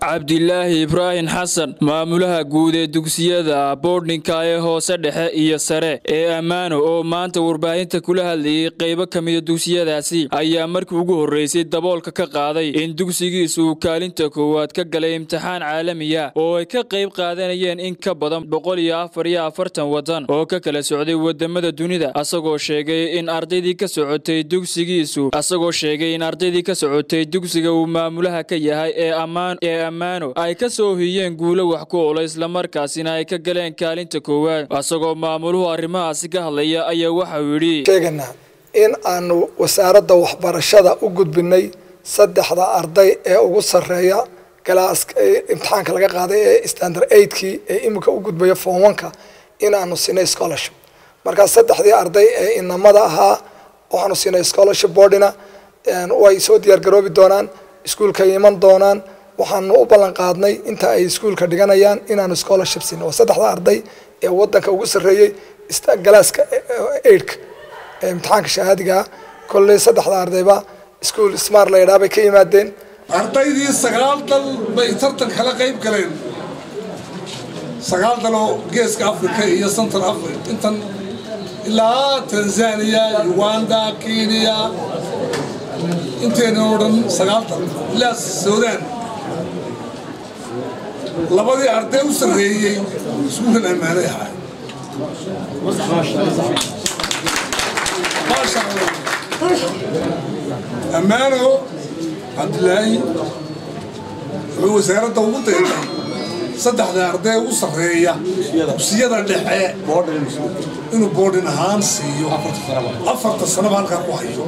cabdilaahi ibraahim xasan maamulaha guud ee dugsiyada boordhinka ee hoose dhexe iyo sare ee ammaano oo maanta warbaahinta kula hadlayay qaybo ka mida dugsiyadaasi ayaa markii ugu horreysay daboolka ka qaaday in dugsigiisu uu kaalinta koowaad ka galay imtixaan caalamiya oo ay ka qayb qaadanayeen in ka badan boqol iyo afar iyo afartan wadan oo ka kala socday wadamada dunida asagoo sheegay in ardaydii ka socotay dugsigiisu asagoo sheegay in ardaydii ka socotay dugsiga uu maamulaha ka yahay ee ammaan ee ammaano ay ka soo hiyeen guulo wax ku ola islamarkaasina ay ka galeen kaalinta koowaad asagoo maamuluhu arrimahaasi ka hadlaya ayaa waxau yidhi sheeganaa in aanu wasaaradda waxbarashada u gudbinay saddexda arday ee ugu sarreeya galaaska imtixaanka laga qaaday ee standard eigtkii ee iminka u gudbaya foonwanka in aanu siinay scholarship markaa saddexdii arday ee inamada ahaa waxaanu siinay scholarship boardina way soo diyaargaroobi doonaan iskuulkay iman doonaan waxaanu u ballan qaadnay inta ay iskuulka dhiganayaan inaanu scholarship siino waa saddexda arday ee wadanka ugu sarreeyey galaaska aidka ee imtixaanka shahaadigaa kolley saddexda ardayba iskuol smart la yidhaha bay ka yimaadeen ardaydii sagaal dal bay tartan kala qayb galeen sagaal daloo geeska africa iyo central africa intan ilaa tanzania uganda kenya inteena oo dhan sagaal dal ilaa suudaan labadii arday u sarreeyey iskuulkan ammaanay ahay maasha allah ammaano cabdilaahi wuxuu wasaaradda ugu deeqay saddexda arday ugu sarreeya dugsiyada dhexe inuu boodhin ahaan siiyo afarta sanaba halkaa ku hayo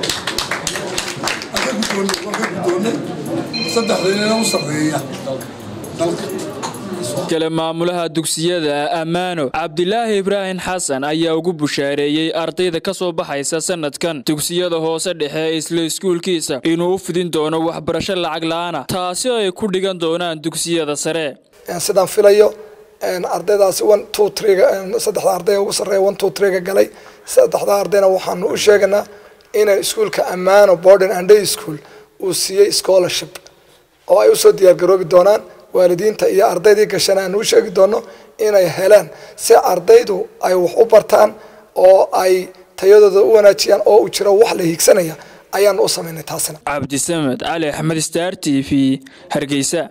marka guddoonnay saddexda inana u sarreeya dalka kale maamulaha dugsiyada ammaano cabdilaahi ibraahim xasan ayaa ugu bushaareeyey ardayda ka soo baxaysa sanadkan dugsiyada hoose dhexe isla iskuulkiisa inuu u fidin doono waxbarasho lacag la-aana taasi ay ku dhigan doonaan dugsiyada sare sidaan filayo ardaydaasi one two trega saddexda arday ugu sarreeya one two trega galay saddexda ardayna waxaanu u sheeganaa inay iskuulka ammaano borden and day school uu siiyey scholarship oo ay usoo diyaargaroobi doonaan waalidiinta iyo ardaydii gashana aan u sheegi doono inay helaan si ardaydu ay wax u bartaan oo ay tayadooda u wanaajiyaan oo uu jiro wax la hiigsanaya ayaanu u samaynay taasina cabdisamed cali axmed star t v hargeysa